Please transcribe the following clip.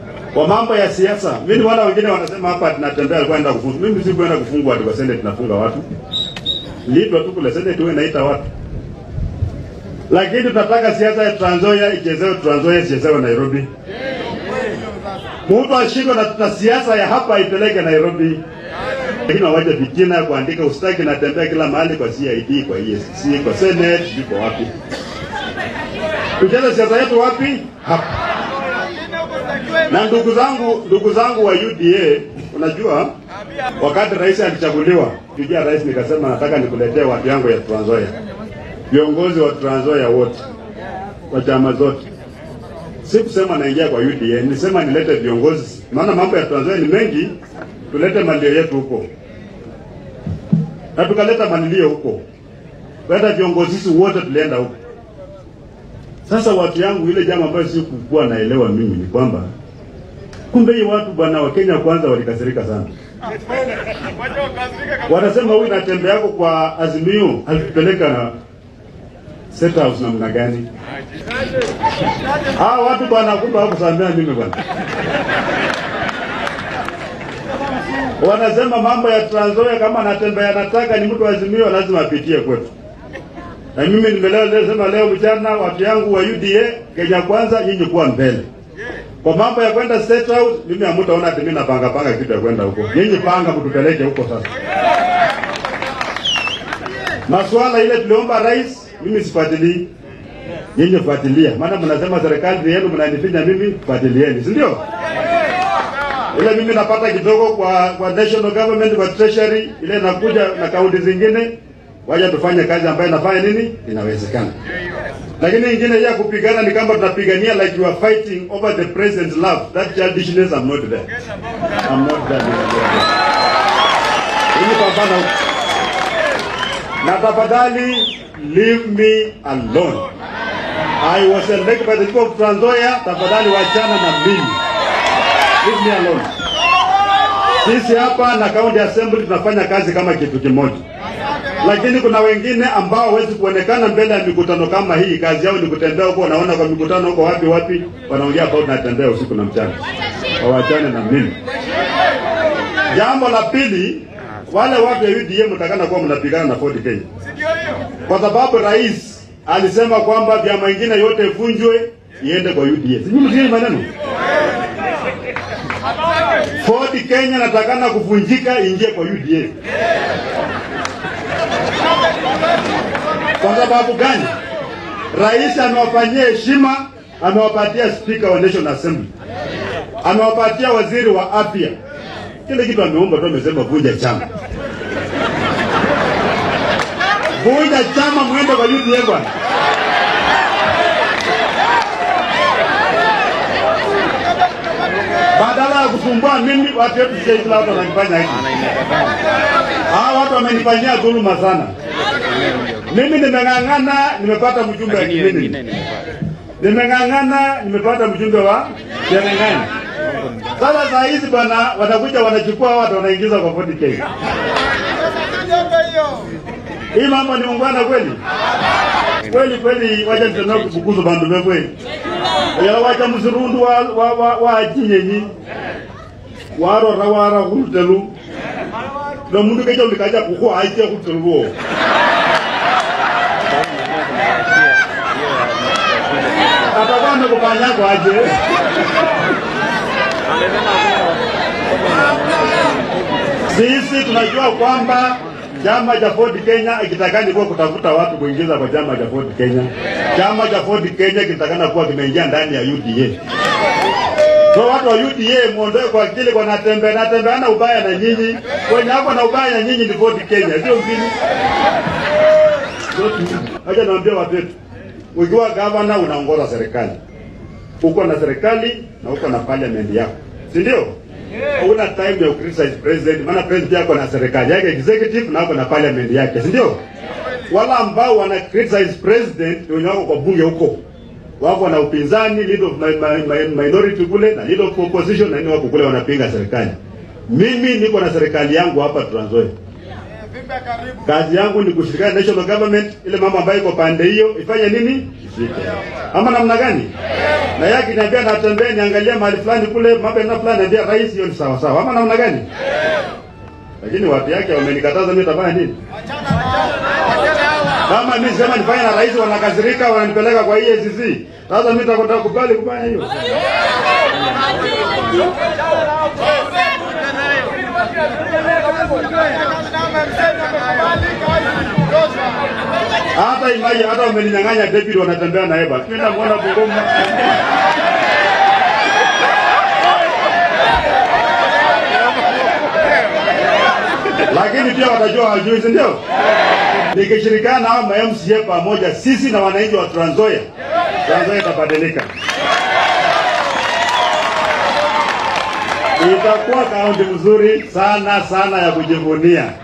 Kwa mambo ya siasa, mimi ni wala wengine wanasema hapa tunatembea kwenda kufungwa. Mimi si kwenda kufungwa watu kwa Senate tunafunga watu. Liitwa tu kule Senate wewe naita watu. Lakini tunataka siasa ya Trans Nzoia ichezewe Trans Nzoia ichezewe Nairobi. Mtu ashindwe na tuna siasa ya hapa ipeleke Nairobi. Lakini waje vitina ya kuandika ustaki natembea kila mahali kwa CID, kwa EACC, kwa Senate, iko wapi? Tucheze siasa yetu wapi? Hapa. Na ndugu zangu, ndugu zangu wa UDA, unajua wakati rais alichaguliwa, tujia rais nikasema nataka nikuletee watu yangu ya Trans Nzoia. Viongozi wa Trans Nzoia wote wa chama zote. Si kusema naingia kwa UDA, nilisema nilete viongozi, maana mambo ya Trans Nzoia ni mengi, tulete malio yetu huko. Na tukaleta malilio huko. Hata viongozi sisi wote tulienda huko. Sasa watu yangu, ile jambo ambayo si kukuwa naelewa mimi ni kwamba kumbe hii watu bwana wa Kenya kwanza walikasirika sana. Wanasema huyu natembe yako kwa Azimio alitupeleka State House namna gani? Ah, watu bwana kumbe hawakusamea mimi bwana. Wanasema mambo ya Trans Nzoia kama natembea nataka ni mtu wa Azimio lazima apitie kwetu. Na mimi nimeleo leo sema leo mchana watu yangu wa UDA Kenya kwanza nyinyi kuwa mbele. Kwa mambo ya kwenda State House mimi hamtaona ati mimi napanga panga kitu ya kwenda huko. Nyinyi panga mtupeleke huko sasa. Masuala ile tuliomba rais mimi sifuatilii. Nyinyi fuatilia. Maana mnasema serikali ni yenu mnanifinya mimi fuatilieni, si ndio? Ile mimi napata kidogo kwa kwa national government kwa treasury ile nakuja na kaunti zingine waja tufanye kazi ambayo inafanya nini inawezekana. Lakini ingine ya kupigana ni kama tunapigania like you are fighting over the president's love. That childishness I'm not there. I'm not there. Hili pambana huko. Na tafadhali leave me alone. I was elected by the people of Trans Nzoia. Tafadhali wachana na mimi. Leave me alone. Sisi hapa na county assembly tunafanya kazi kama kitu kimoja lakini kuna wengine ambao hawezi kuonekana mbele ya mikutano kama hii. Kazi yao ni kutembea huko, wanaona kwa mikutano huko wapi wapi, wanaongea kwa tunatembea usiku na mchana. Wawachane na mimi. Jambo la pili, wale watu wa UDA mtakana kuwa mnapigana na Ford Kenya, kwa sababu rais alisema kwamba vyama vingine yote vunjwe iende kwa UDA. Sijui msikie maneno Ford Kenya natakana kuvunjika ingie kwa UDA. Kwa sababu gani? Rais amewafanyia heshima, amewapatia spika wa National Assembly, amewapatia waziri wa afya. Kile kitu ameomba tu, amesema vunja chama, vunja chama, mwende kwa UDA bwana. Badala ya kusumbua mimi, watu wetu sisi kila watu wananifanya hivi. Hawa watu wamenifanyia dhuluma sana. Mimi nimeng'ang'ana, nimepata mjumbe wa Kimini. Nimeng'ang'ana, nimepata mjumbe wa Cherengani. Sasa saa hizi bwana, watakuja wanachukua watu wanaingiza kwa 40k. Hii mambo ni ungwana kweli? Kweli kweli, wacha tena kubukuza bandu be kweli. Yala wacha mzurundu wa wa wa, wa jinyenyi. Waro rawara kulutelu. Na mundu kejo likaja kuko aje kulutelu. atakuwa amekufanya kwaje? Sisi tunajua kwamba chama cha Ford Kenya ikitakani kuwa kutafuta watu kuingiza kwa chama cha Ford Kenya. Chama cha Ford Kenya kitakana kuwa kimeingia ndani ya UDA. So watu wa UDA muondoe kwa akili kwa natembe natembeana ubaya na nyinyi. Wenye hapo na ubaya na nyinyi ni Ford Kenya, sio mjini. Acha naambia watu wetu ukiwa gavana unaongoza serikali, uko na serikali na uko na parliament yako, si ndio? Una time ya criticize president, maana president yako na serikali yake executive na uko na parliament yake, si ndio? Wala ambao wana criticize president wenye wako kwa bunge huko wako na upinzani, leader of my, my, my, minority kule na leader of opposition, na nini wako kule wanapinga serikali. Mimi niko na serikali yangu hapa Trans Nzoia Kazi yangu ni kushirikiana na national government, ile mambo ambayo iko pande hiyo ifanye nini, ifike ama namna gani? Na yake niambia natembea niangalia mahali fulani kule mambo yana fulani, niambia rais, hiyo ni sawa sawa ama namna gani? Lakini watu yake wamenikataza, mimi nitafanya nini? Kama mimi sema nifanye na rais, wanakasirika, wananipeleka kwa EACC. Sasa mimi nitakubali kufanya hiyo? Hata imaji hata wameninyang'anya David wanatembea na Eva. Mimi namuona Bungoma. Lakini pia watajua hawajui, si ndio? Nikishirikiana na hao ma MCA pamoja, sisi na wananchi wa Trans Nzoia, Trans Nzoia itabadilika. Itakuwa kaunti mzuri sana sana ya kujivunia.